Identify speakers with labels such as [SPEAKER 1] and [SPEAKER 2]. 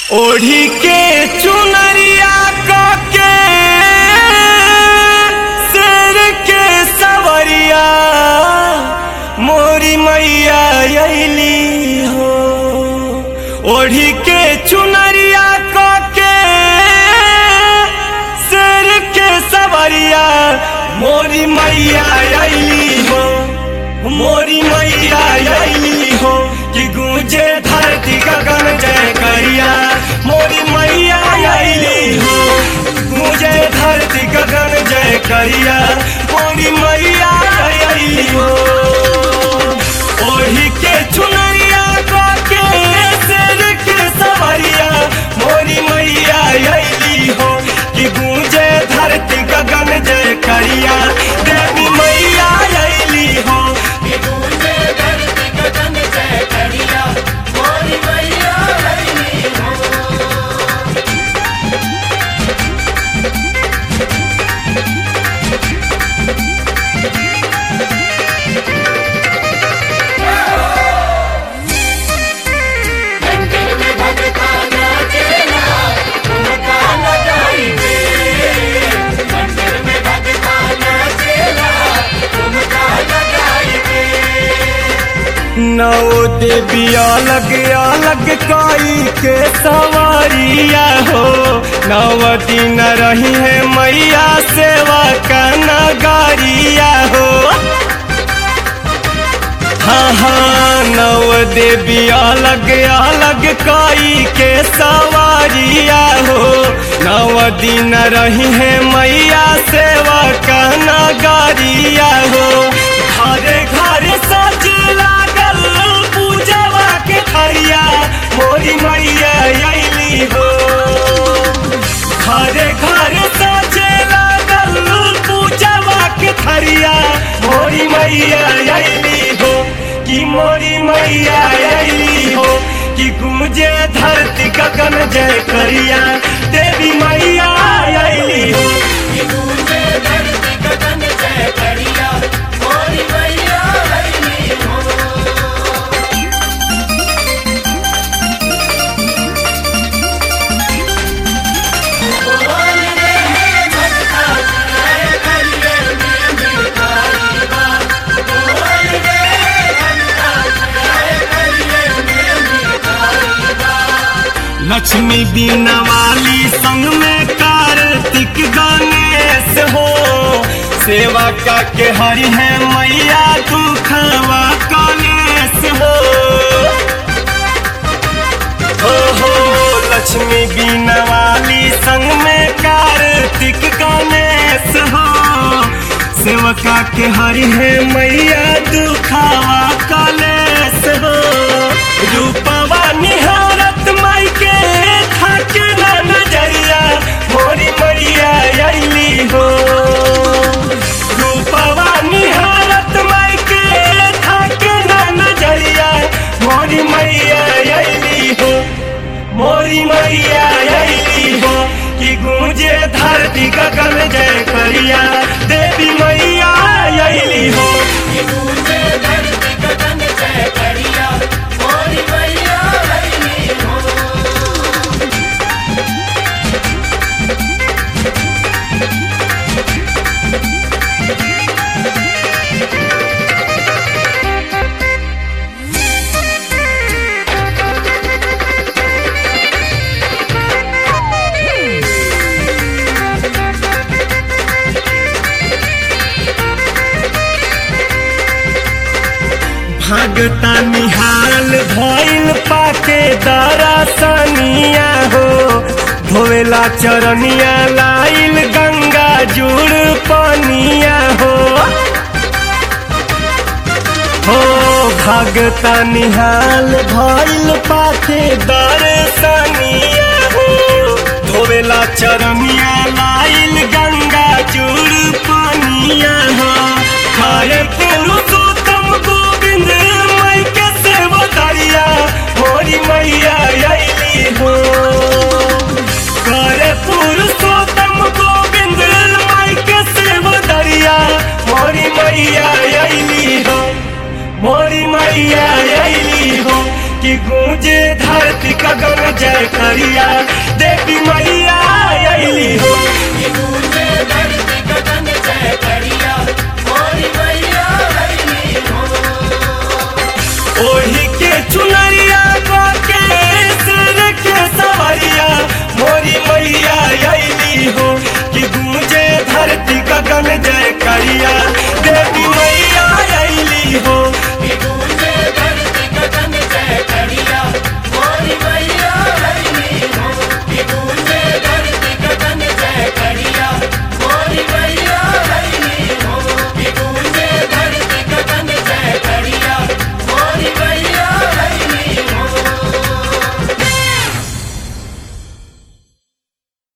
[SPEAKER 1] ओढ़ी के चुनरिया के शेर के सवरिया मोरी मैया अली हो ओढ़ी के चुनरिया के शेर के सवरिया मोरी मैया अली हो मोरी मैया अली हो कि गूंजे धरती गगन जय करिया मोरी मैया अली हो गूंजे धरती गगन जय करिया मोरी मैया अली हो ओढ़ी के चुनरिया के शेर के सवरिया मोरी मैया अली हो कि गूंजे धरती गगन जय करिया देवी मैया अली हो
[SPEAKER 2] गूंजे धरती गगन जय करिया मोरी मैया अइली हो मंदिर में भगता नाचेला ठुमका लगाई दे मंदिर में भगता नाचेला ठुमका लगाई दे
[SPEAKER 1] नौ देवी अलग अलग काई के सवारिया हो नव दिन रही है मैया सेवा का नगारिया हो हाँ हाँ नव देवी अलग अलग काई के सवारिया हो नव दिन रही है मैया सेवा का नगारिया हो घरे घरे सज लागल पूजवा के खरिया मोरी मैया अली हो घरे घरे सजे लागल पूजवा के खरिया मोरी मैया अली हो कि मोरी मैया अली हो कि गूंजे धरती गगन जय करिया देवी मैया अली हो
[SPEAKER 2] गूंजे धरती गगन जय करिया मोरी मैया अइली हो बोल रे भगता जय करिए में भिखारी बा बोल रे भगता जय करिए में भिखारी बा
[SPEAKER 1] लक्ष्मी बीना वाली संग में कार्तिक गणेश हो सेवा का के हरि है मैया दुखवा कलेश हो हो हो लक्ष्मी बीना वाली संग में कार्तिक गणेश हो सेवका के हरि है मैया दुखावा कलेश हो रूपवा निहारत माई के थाके ना नजरिया मोरी मैया अली हो रूपवा निहारत माई के थाके ना नजरिया मोरी मैया अली हो मोरी मैया अली हो कि गूंजे धरती गगन जय करिया देवी मैया अली हो
[SPEAKER 2] गूंजे धरती गगन जय करिया मोरी मैया अइली हो
[SPEAKER 1] भागता निहाल भइल पाके दरसनिया हो धोवेला चरनिया लाइल गंगा जुड़ पनिया हो हो भागता निहाल भइल पाके दरसनिया हो धोवेला चरनिया लाइल गंगा जुड़ पनिया हो खाए के रुसोतम गोविंद मई के सेवकारिया मोरी मैया अली हो करे पुरुषोत्तम गोविंद मई के सेवकारिया मोरी मैया अली हो मोरी मैया अली हो कि गूंजे धरती गगन जय करिया देवी मैया अली हो
[SPEAKER 2] कि गूंजे धरती गगन जय करिया मोरी मैया अइली हो
[SPEAKER 1] ओढ़ी के चुनरिया को के सिर के सवरिया मोरी मैया अली हो कि गूंजे धरती गगन जय करिया देवी